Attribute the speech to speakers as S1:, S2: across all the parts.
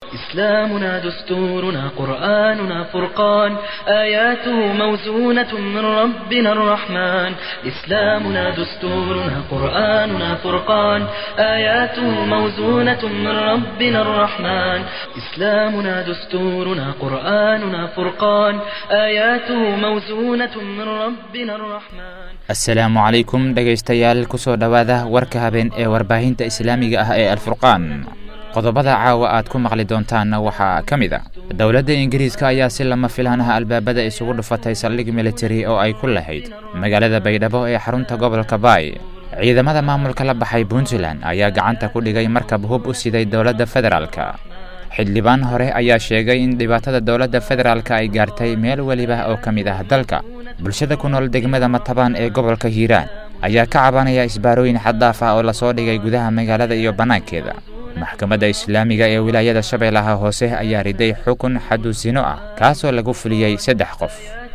S1: إسلامنا دستورنا قرآننا فرقان آياته موزونة من ربنا الرحمن إسلامنا دستورنا قرآننا فرقان آياته موزونة من ربنا الرحمن إسلامنا دستورنا قرآننا فرقان آياته موزونة من ربنا الرحمن
S2: asalaamu calaykum dhegaystayaal kusoo dhowaada warka habeen ee warbaahinta islaamiga ah ee alfurqaan qodobada caawa aad ku maqli doontaanna waxaa ka mid a dowladda ingiriiska ayaa si lama filaan ah albaabada isugu dhufatay saldhig militari oo ay ku lahayd magaalada baydhabo ee xarunta gobolka baay ciidamada maamulka la baxay puntland ayaa gacanta ku dhigay markab hub u siday dowladda federaalka xildhibaan hore ayaa sheegay in dhibaatada dowladda federaalka ay gaartay meel weliba oo ka mid ah dalka bulshada ku nool degmada matabaan ee gobolka hiiraan ayaa ka cabanaya isbaarooyin xaddaaf ah oo lasoo dhigay gudaha magaalada iyo bannaankeeda maxkamadda islaamiga ee wilaayada shabeellaha hoose ayaa riday xukun xadusino ah kaasoo lagu fuliyey saddex qof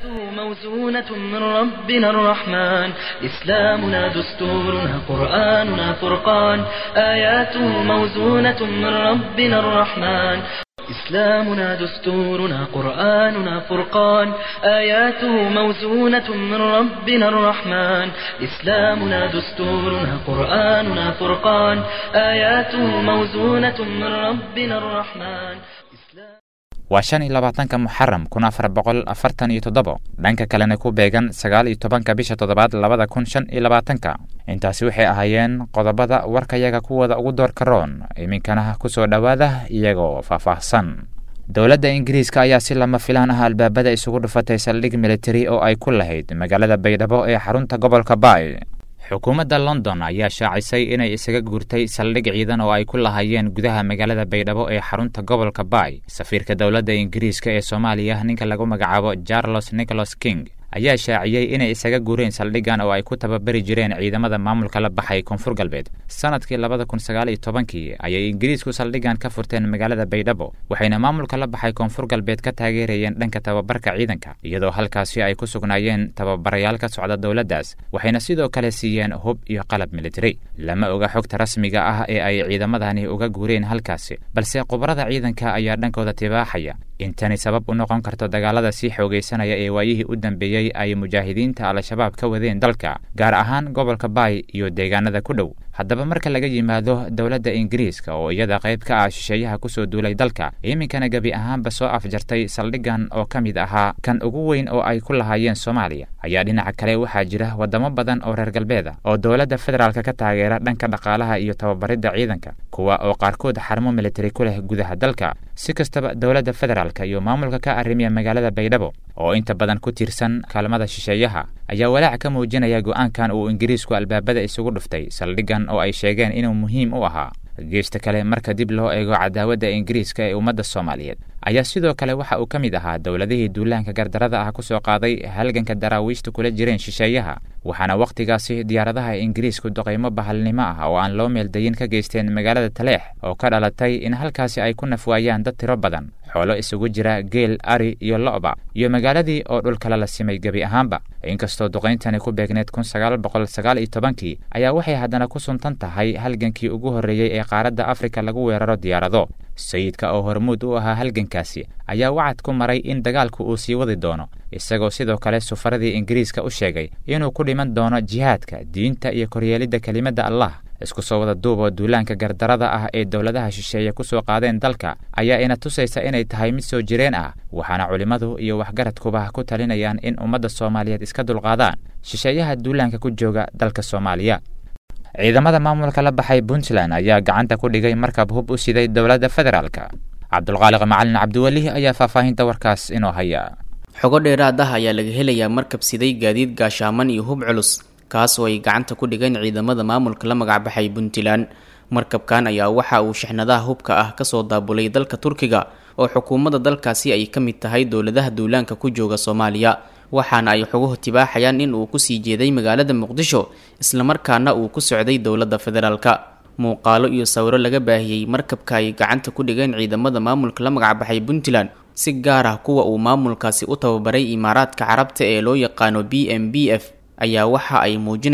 S1: موزونة من ربنا الرحمن إسلامنا دستورنا قرآننا فرقان آياته موزونة من ربنا الرحمن إسلامنا دستورنا قرآننا فرقان آياته موزونة من ربنا الرحمن إسلامنا دستورنا قرآننا فرقان آياته موزونة من ربنا الرحمن
S2: waa shan iyo labaatanka muxaram kun afar boqol afartan iyo toddobo dhanka kalena ku beegan sagaal iyo tobanka bisha toddobaad labada kun shan iyo labaatanka intaasi waxay ahaayeen qodobada warkayaga kuwooda ugu doorka roon iminkana kusoo dhowaada iyagoo faahfaahsan dowladda ingiriiska ayaa si lama filaan ah albaabada isugu dhufatay saldhig militari oo ay ku lahayd magaalada baydhabo ee xarunta gobolka baay xukuumadda london ayaa shaacisay inay isaga guurtay saldhig ciidan oo ay ku lahaayeen gudaha magaalada baydhabo ee xarunta gobolka baay safiirka dowladda ingiriiska ee soomaaliya ninka lagu magacaabo charles nicholas king ayaa shaaciyey inay isaga guureen saldhiggan oo ay ku tababari jireen ciidamada maamulka la baxay koonfur galbeed sanadkii labada kun sagaal iyo tobankii ayay ingiriisku saldhiggan ka furteen magaalada baydhabo waxayna maamulka la baxay koonfur galbeed ka taageerayeen dhanka tababarka ciidanka iyadoo halkaasi ay ku sugnaayeen tababarayaal ka socda dowladdaas waxayna sidoo kale siiyeen hub iyo qalab militari lama oga xogta rasmiga ah ee ay ciidamadani uga guureen halkaasi balse khubarada ciidanka ayaa dhankooda tibaaxaya intani sabab u noqon karto dagaalada sii xoogaysanaya ee waayihii u dambeeyey ay mujaahidiinta al-shabaab ka wadeen dalka gaar ahaan gobolka baay iyo deegaanada ku dhow haddaba marka laga yimaado dowladda ingiriiska oo iyada qayb ka ah shisheeyaha kusoo duulay dalka iminkana gebi ahaanba soo afjartay saldhiggan oo ka mid ahaa kan ugu weyn oo ay ku lahaayeen soomaaliya ayaa dhinaca kale waxaa jira waddamo badan oo reer galbeeda oo dowladda federaalka ka taageera dhanka dhaqaalaha iyo tababaridda ciidanka kuwa oo qaarkood xarmo militari ku leh gudaha dalka si kastaba dowladda federaalka iyo maamulka ka arrimiya magaalada baydhabo oo inta badan ku tiirsan kaalmada shisheeyaha ayaa walaac ka muujinaya go'aankan uu ingiriisku albaabada isugu dhuftay saldhiggan oo ay sheegeen inuu muhiim u ahaa geesta kale marka dib loo eego cadaawadda ingiriiska ee ummadda soomaaliyeed ayaa sidoo kale waxa uu ka mid ahaa dowladihii duulaanka gardarada ah ku soo qaaday halganka daraawiishta kula jireen shisheeyaha waxaana wakhtigaasi diyaaradaha ingiriisku duqaymo bahalnimo ah oo aan loo meeldayin ka geysteen magaalada taleex oo ka dhalatay in halkaasi ay ku nafwaayaan dad tiro badan xoolo isugu jira geel ari iyo lo'ba iyo magaaladii oo dhulkale la simay gebi ahaanba inkastoo duqayntani ku beegneed kun sagaal boqol sagaal iyo tobankii ayaa waxay haddana ku suntan tahay halgankii ugu horreeyey ee qaaradda afrika lagu weeraro diyaarado sayidka oo hormuud u ahaa halgankaasi ayaa wacad ku maray in dagaalku uu sii wadi doono isagoo sidoo kale sufaradii ingiriiska u sheegay inuu ku dhiman doono jihaadka diinta iyo koryeelidda kelimadda allah isku soo wada duuboo duulaanka gardarada ah ee dowladaha shisheeye ku soo qaadeen dalka ayaa ina tusaysa inay tahay mid soo jireen ah waxaana culimmadu iyo waxgaradkuba ku talinayaan in ummadda soomaaliyeed iska dulqaadaan shisheeyaha duulaanka ku jooga dalka soomaaliya ciidamada maamulka la baxay puntland ayaa gacanta ku dhigay markab hub u siday dowladda federaalka cabdulqaaliq macalin cabdiweli ayaa faahfaahinta warkaas inoo haya
S3: xogo dheeraad ah ayaa laga helayaa markab siday gaadiid gaashaaman iyo hub culus kaas oo ay gacanta ku dhigeen ciidamada maamulka la magacbaxay puntland markabkan ayaa waxa uu shixnadaha hubka ah kasoo daabulay dalka turkiga oo xukuumadda dalkaasi ay ka mid tahay dowladaha duulaanka ku jooga soomaaliya waxaana ay xoguhu tibaaxayaan in uu kusii jeeday magaalada muqdisho islamarkaana uu ku socday dowladda federaalka muuqaalo iyo sawiro laga baahiyey markabka ay gacanta ku dhigeen ciidamada maamulka la magacbaxay puntland si gaar ah kuwa uu maamulkaasi u tababaray imaaraadka carabta ee loo yaqaano b m b f ayaa waxa ay muujinayaan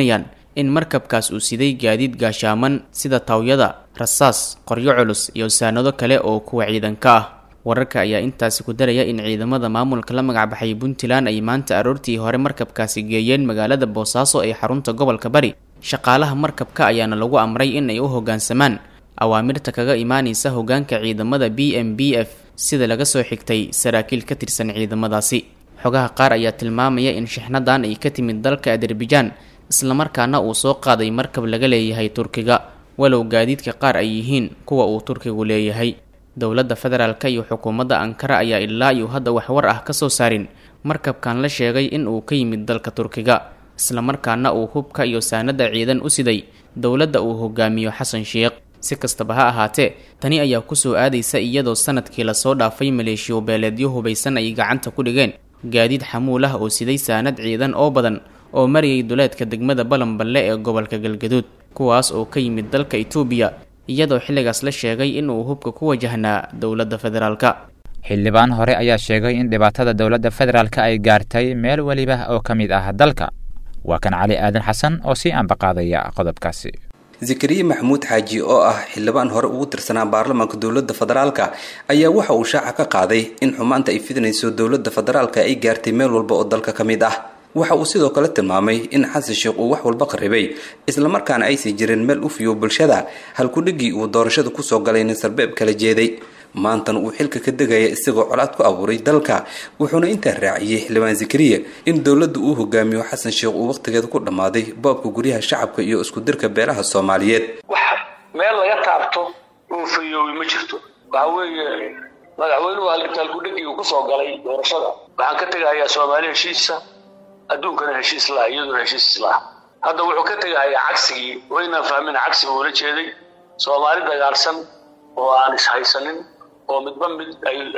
S3: in markabkaas uu siday gaadiid gaashaaman sida tawyada rasaas qoryo culus iyo saanado kale oo kuwa ciidanka ah wararka ayaa intaasi ku daraya in ciidamada maamulka la magacbaxay puntland ay maanta aroortii hore markabkaasi geeyeen magaalada boosaaso ee xarunta gobolka bari shaqaalaha markabka ayaana lagu amray in ay u hoggaansamaan awaamirta kaga imaanaysa hoggaanka ciidamada b m b f sida laga soo xigtay saraakiil ka tirsan ciidamadaasi xogaha qaar ayaa tilmaamaya in shixnadan ay ka timid dalka azerbaijan islamarkaana uu soo qaaday markab laga leeyahay turkiga walow gaadiidka qaar ay yihiin kuwa uu turkigu leeyahay dowladda federaalka iyo xukuumadda ankara ayaa ilaa iyo hadda wax war ah ka soo saarin markabkan la sheegay in uu ka yimid dalka turkiga islamarkaana uu hubka iyo saanada ciidan u siday dowladda uu hogaamiyo xasan sheekh si kastaba ha ahaatee tani ayaa kusoo aadaysa iyadoo sanadkii lasoo dhaafay maleeshiyo beeleedyo hubaysan ay gacanta ku dhigeen gaadiid xamuul ah oo siday saanad ciidan oo badan oo marayay duleedka degmada balanballe ee gobolka galgaduud kuwaas oo ka yimid dalka itoobiya iyadoo xilligaas la sheegay inuu hubka ku wajahnaa dowladda federaalka
S2: xildhibaan hore ayaa sheegay in dhibaatada dowladda federaalka ay gaartay meel weliba oo ka mid ah dalka waa kan cali aadan xasan oo sii ambaqaadaya qodobkaasi
S4: zakariya maxamuud xaaji oo ah xildhibaan hore ugu tirsanaa baarlamaanka dowladda federaalka ayaa waxa uu shaaca ka qaaday in xumaanta ay fidinayso dowladda federaalka ay gaartay meel walba oo dalka ka mid ah waxa uu sidoo kale tilmaamay in xasan sheekh uu wax walba qarribay islamarkaana aysan jirin meel u fiyo bulshada halkudhigii uu doorashada kusoo galay nin sarbeeb kala jeeday maantana uu xilka ka degaya isagoo colaad ku abuuray dalka wuxuuna intaa raaciyey xildhibaan zakariya in dowladda uu hogaamiyo xasan sheekh uu wakhtigeeda ku dhammaaday boobka guryaha shacabka iyo isku dirka beelaha soomaaliyeed
S5: wax meel laga taabto uu fayoobi ma jirto waxa weeye madaxweynuhu halkudhigii uu kusoo galay doorashada waxaan ka tegahayaa soomaali heshiisa adduunkana heshiis laha iyaduna heshiis laha hadda wuxuu ka tegahayaa cagsigii waynaan fahmin cagsiga uula jeeday soomaali dagaalsan oo aan ishaysanin oo midba mid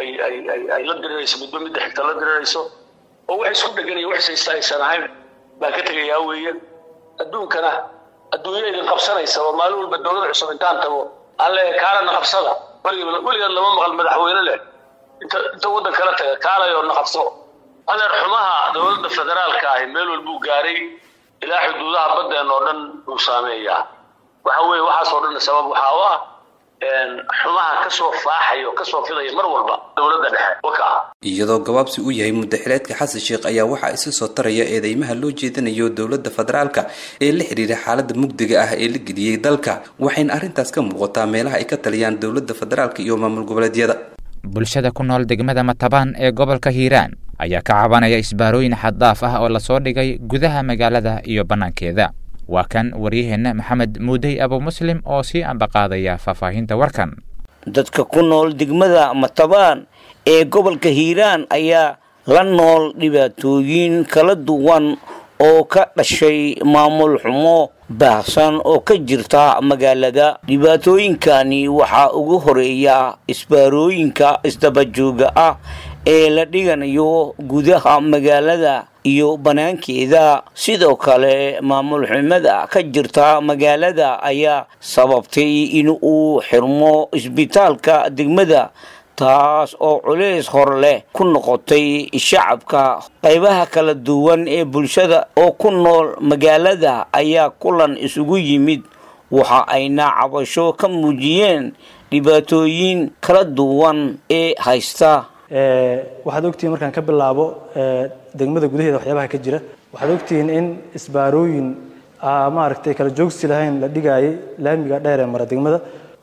S5: ay la dirirayso midba midda xigta la dirirayso oo wax isku dheganaya wax saysta aysan ahayn baan ka tegayaa weeye adduunkana adduunya idin qabsanaysa oo maalin walba dowlad cusub intaan tago aan leeyahay kaalana qabsada weligeed lama maqal madaxweyne leh inta inta waddan kala taga kaalayoo na qabso adeer xumaha dowladda federaalka ahi meel walbuu gaaray ilaa xuduudaha baddeen oo dhan uu saameeyaa waxa weeye waxaas oo dhan sabab waxaa u ah xumaha kasoo faaxaya oo kasoo fidaya mar walba dowladda dhexe waka
S4: iyadoo gabaabsi uu yahay muddaxileedka xasan sheekh ayaa waxaa isa soo taraya eedeymaha loo jeedinayo dowladda federaalka ee la xidhiira xaaladda mugdiga ah ee la geliyey dalka waxayna arrintaas ka muuqataa meelaha ay ka taliyaan dowladda federaalka iyo maamul goboleedyada
S2: bulshada ku nool degmada matabaan ee gobolka hiiraan ayaa ka cabanaya isbaarooyin xaddaaf ah oo lasoo dhigay gudaha magaalada iyo bannaankeeda waa kan waryaheenna maxamed muudey abu muslim oo sii ambaqaadaya faahfaahinta warkan
S6: dadka ku nool degmada matabaan ee gobolka hiiraan ayaa la nool dhibaatooyin kala duwan oo ka dhashay maamul xumo baahsan oo ka jirta magaalada dhibaatooyinkani waxaa ugu horeeya isbaarooyinka isdabajooga ah ee la dhiganayo gudaha magaalada iyo banaankeeda sidoo kale maamul xumada ka jirta magaalada ayaa sababtay in uu xirmo isbitaalka degmada taas oo culays hor leh ku noqotay shacabka qaybaha kala duwan ee bulshada oo ku nool magaalada ayaa kulan isugu yimid waxa ayna cabasho ka muujiyeen dhibaatooyin kala duwan ee haysta
S7: waxaad ogtihiin markaan ka bilaabo degmada gudaheeda waxyaabaha ka jira waxaad ogtihiin in isbaarooyin maaragtay kala joogsi lahayn la dhigaayay laamiga dheer ee mara degmada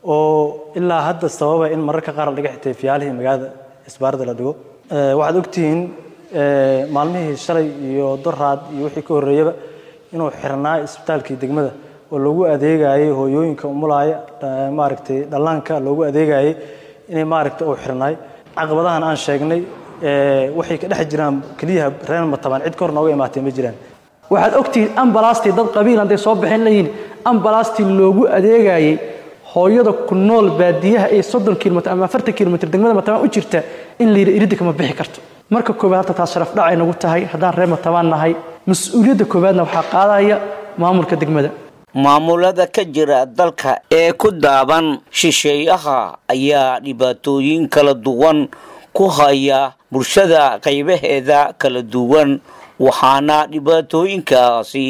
S7: oo ilaa hadda sababa in mararka qaar la dhiga xitay fiyaalihii magaalada isbaarada la dhigo waxaad ogtihiin maalmihii shalay iyo doraad iyo wixii ka horreeyaba inuu xirnaa isbitaalkii degmada oo loogu adeegayay hooyooyinka umulaaya maaragtay dhallaanka loogu adeegayay inay maaragtay uu xirnaay caqabadahan aan sheegnay waxay ka dhex jiraan keliyaha reer matabaan cid ka hor nooga imaatay ma jiraan
S8: waxaad ogtihiin ambalastii dad qabiil hadday soo baxeen leeyihin ambalastii loogu adeegayay hooyada ku nool baadiyaha ee soddon kilomitr ama afartan kilomitr degmada matabaan u jirta in la yidhi iridda kama bixi karto marka koowaad halta taas sharaf dhacay nagu tahay haddaan reer matabaan nahay mas-uuliyadda koowaadna waxaa qaadaya maamulka degmada
S6: maamulada ka jira dalka ee ku daaban shisheeyaha ayaa dhibaatooyin kala duwan ku haya bulshada qaybaheeda kala duwan waxaana dhibaatooyinkaasi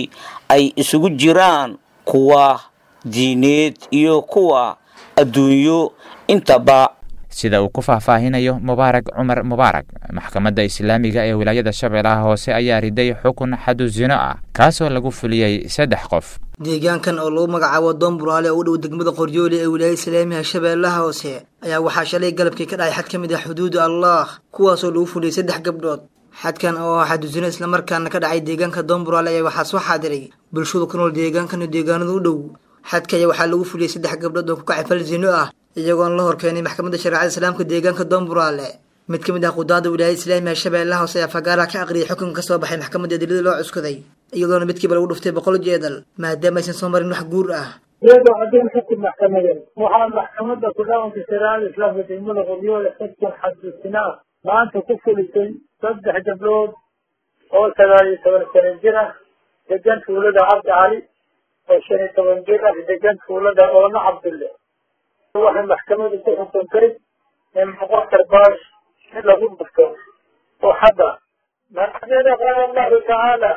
S6: ay isugu jiraan kuwa diineed iyo kuwa adduunyo intaba
S2: sida uu ku faahfaahinayo mubaarak cumar mubaarak maxkamadda islaamiga ee wilaayada shabeellaha hoose ayaa riday xukun xadu zino ah kaasoo lagu fuliyey saddex qof
S9: deegaankan oo lagu magacaabo doon buraale oo u dhow degmada qoryoole ee wilaayada islaamiga shabeellaha hoose ayaa waxaa shalay galabkii ka dhacay xad ka mid ah xuduuda allah kuwaasoo lagu fuliyey saddex gabdhood xadkan oo ah xadusino islamarkaana ka dhacay deegaanka doon buraale ayaa waxaa soo xaadiray bulshada ku nool deegaankan iyo deegaanada u dhow xadka ayaa waxaa lagu fuliyey saddex gabdhood oo ku kacay fal zino ah iyagoona la horkeenay maxkamadda shareecada islaamka deegaanka doonburaale mid ka mid ah qudaada wilaayada islaamiga shabeellaha hoose ayaa fagaaraha ka aqriyay xukunka ka soo baxay maxkamadda adilada loo cuskaday iyadoona midkiiba lagu dhuftay boqol jeedal maadaama aysan soo marin wax guur ah
S10: iyadoo caddayn xukun maxkamadeed waxaa maxkamadda ku-dhaqanka shareecada islaamka degmada qoryoole xukun xadusina ah maanta ku fulisay saddex gabdhood oo sagaal iyo toban sano jir ah degan tuulada cabdi cali oo shan iyo toban jir ah degan tuulada oona cabdulle waxay maxkamadu ku xukuntay in boqol karbaash in lagu dhufto oo hadda maxkamada qaala allahu tacaala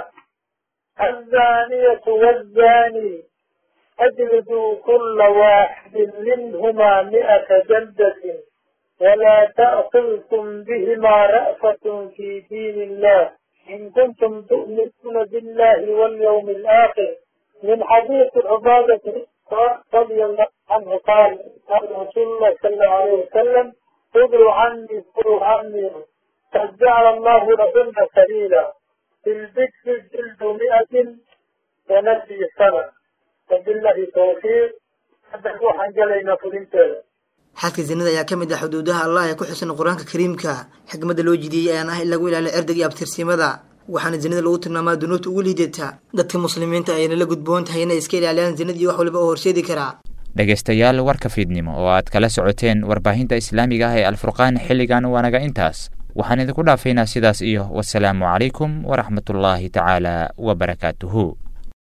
S10: الزانية والزاني أجلدوا كل واحد منهما مئة جلدة ولا تأخذكم بهما رأفة في دين الله إن كنتم تؤمنون بالله واليوم الآخر من حديث عبادة رضي الله عنه قال قال رسول الله صلى الله عليه وسلم خذوا عني خذوا عني قد جعل الله لهن سبيلا في البكر جلد مئة ونفي سنة وبالله توفيق هذا هو حنجلينا فلنتين
S9: xadka zinada ayaa ka mid ah xuduudaha allah ee ku xusan qur-aanka kariimka xikmadda loo jideeyey ayaan ah in lagu ilaaliyo erdag iyo abtirsimada waxaana zinada lagu tilmaamaa dunuubta ugu liidata dadka muslimiinta ayna la gudboon tahay inay iska ilaaliyaan zinada iyo wax waliba oo horseedi karaa
S2: dhegaystayaal warka fiidnimo oo aad kala socoteen warbaahinta islaamiga ah ee alfurqaan xilligan waanaga intaas waxaan idinku dhaafaynaa sidaas iyo wasalaamu calaykum waraxmatullaahi tacaala wabarakaatuhu